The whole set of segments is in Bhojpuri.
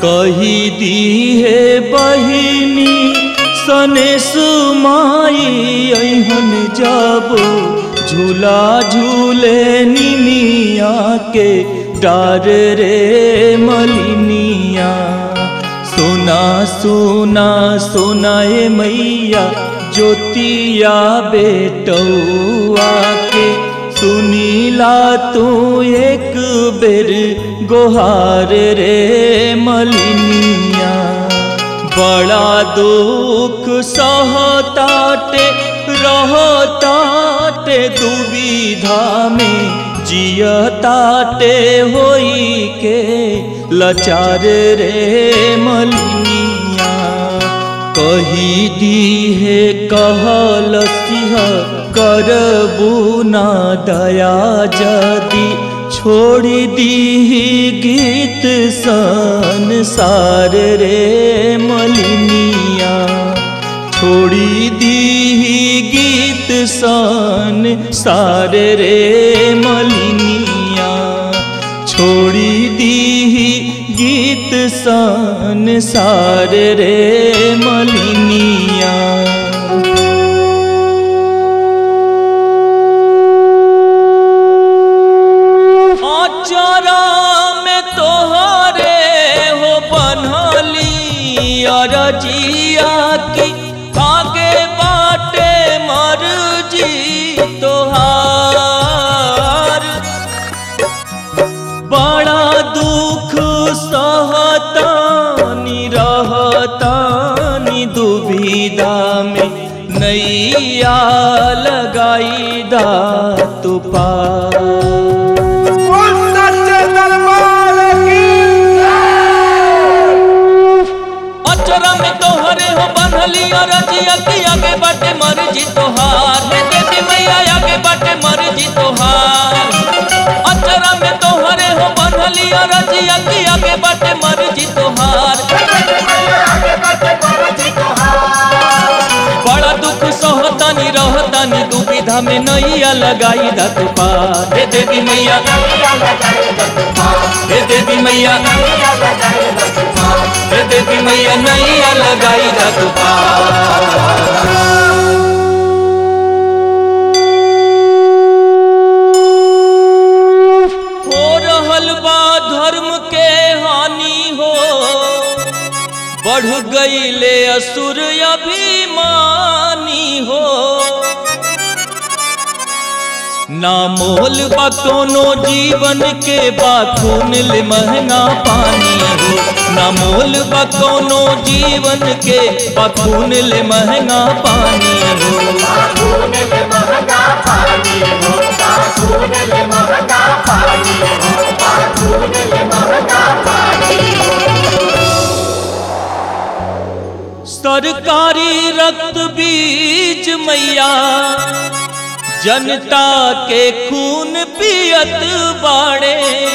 कही दी है बहिनी सने सुमाई अहन जब झूला झूले निमिया के डार रे मलिनिया सोना सोना सोनाए मैया ज्योतिया बेटौआ के सुनीला तू एक बेर गोहार रे मलिनिया बड़ा दुख सहताटे रहताटे दुविधा में जियताटे होई के लचार रे मलिनिया कही दी है कहल सिंह करबू ना दया जदी छोड़ी दी गीत संसार रे मलिनिया छोड़ी दी गीत सन सार रे मलिनिया छोड़ी दी गीत सन सार रे मलिनिया आचारा में तोहरे हो बनली अरजिया की आगे बाटे मर्जी तोहार बड़ा दुख सहतानी रहतानी दुविधा में नैया लगाई दा तू पार बोल सच्चे दरबार की अचरा में तोहरे हो बनली अरजिया की आगे बाटे मर्जी तोहार हे देवी मैया आगे बाटे मर्जी तोहार अचरा में तोहरे हो बनली अरजिया की आगे बाटे मर्जी तोहार बड़ा दुख सहतानी रहतानी दुविधा में नैया लगाई दा तू पार हे देवी मैया हे देवी मैया हे देवी मैया नैया लगाई दा तू पार हो रहल बा धर्म के हानि हो बढ़ गईले असुर अभिमानी हो ना मोल बा कोनो जीवन के बा खून ले महंगा पानी हो ना मोल बा कोनो जीवन के बा खून ले महंगा पानी हो सरकारी रक्त बीज मैया जनता के खून पियत बाड़े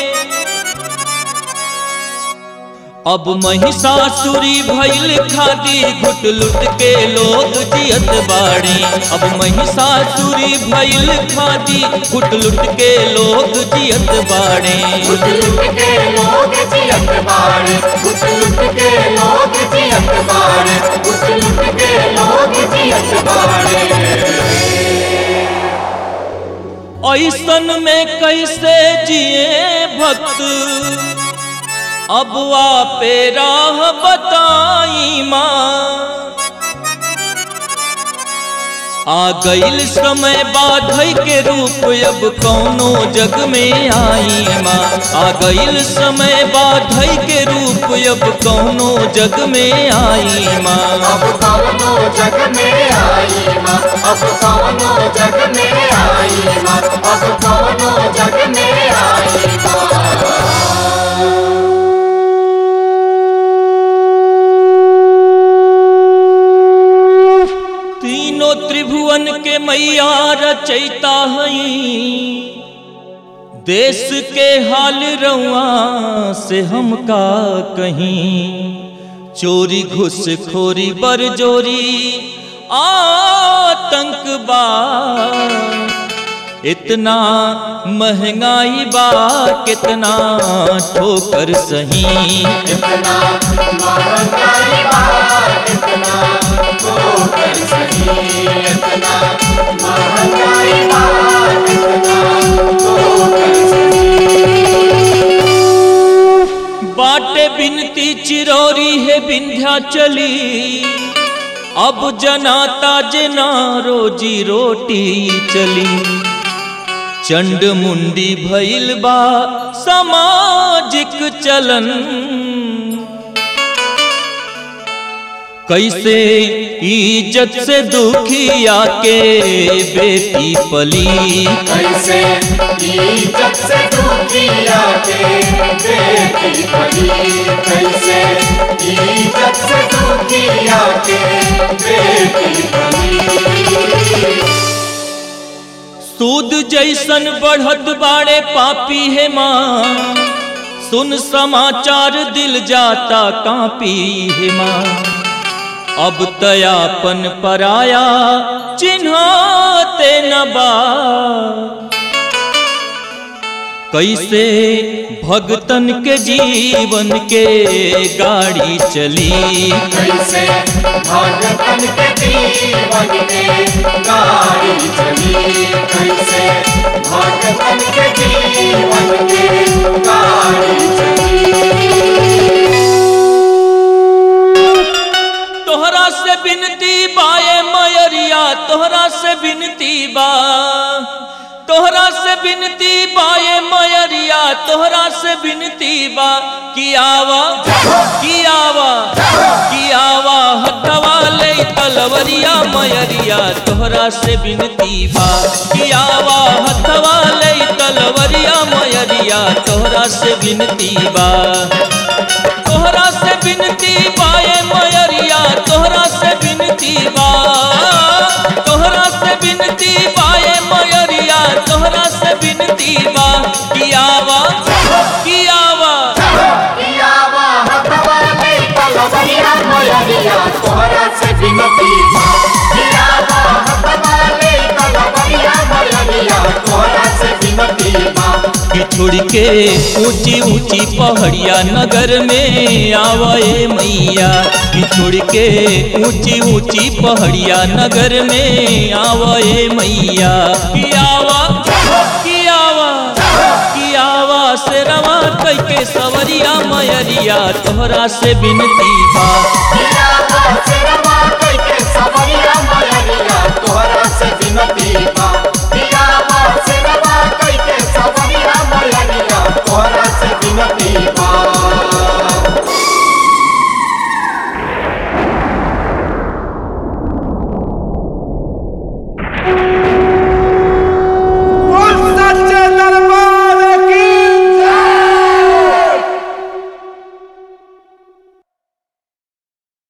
अब महिषासुरी भइल खादी घुट लुट के लोग जियत बाड़े अब महिषासुरी भइल खादी घुट लुट के लोग जियत बाड़े कुछ लुट के लोग जियत बाड़े कुछ लुट के लोग जियत बाड़े कुछ लुट के लोग जियत बाड़े ऐसन में कैसे जिए भक्त अब पे राह बताई माँ आ गईल समय बाधई के रूप अब कौनो जग में आई माँ आ गईल समय बाधई के रूप अब कौनो जग में आई माँ अब कौनो जग में आई माँ अब कौनो जग में आई माँ अब कौनो जग में आई माँ तीनों त्रिभुवन के मैया रचैता हई देश के हाल रउआ से हमका कहीं चोरी घुसखोरी बरजोरी आतंकवाद इतना महंगाई बा कितना ठोकर सही इतना महंगाई बात इतना ठोकर सही इतना महंगाई बात इतना ठोकर सही बाटे बिनती चिरौरी है विंध्या चली अब जनाता जना रोजी रोटी चली चंड मुंडी भइल बा सामाजिक चलन कैसे इज्जत से दुखिया के बेटी पली कैसे इज्जत से दुखिया के बेटी पली कैसे इज्जत से दुखिया के बेटी पली सूद जैसन बढ़त बाड़े पापी है माँ सुन समाचार दिल जाता कापी है माँ अब तयापन पराया चिन्हाते न बा कैसे भगतन के जीवन के गाड़ी चली कैसे भगतन के जीवन में गाड़ी चली कैसे भगतन के जीवन में गाड़ी चली तोहरा से बिनती बाए मयरिया तोहरा से बिनती बा तोहरा से बिनती बाए मयरिया तोहरा से बिनती बा कि आवा कि आवा कि आवा हथवा ले तलवरिया मयरिया तोहरा से बिनती बा कि आवा हथवा ले तलवरिया मयरिया तोहरा से बिनती बा तोहरा से बिनती बाए मयरिया तोहरा से बिनती बा तोहरा से बिनती बाए मयरिया तोहरा से बिनती बा कियावा कियावा पियावा हथवा ले तलवरिया मयरिया तोहरा से बिनती बा पियावा हथवा ले तलवरिया मयरिया तोहरा से बिनती बा कि छोड़ के ऊंची ऊंची पहाड़िया नगर में आवे मैया कि छोड़ के ऊंची ऊंची पहाड़िया नगर में आवे मैया कि आवा कि आवा कि आवा से रवा कई के सवरिया मयरिया तोहरा से बिनती बा पियावा से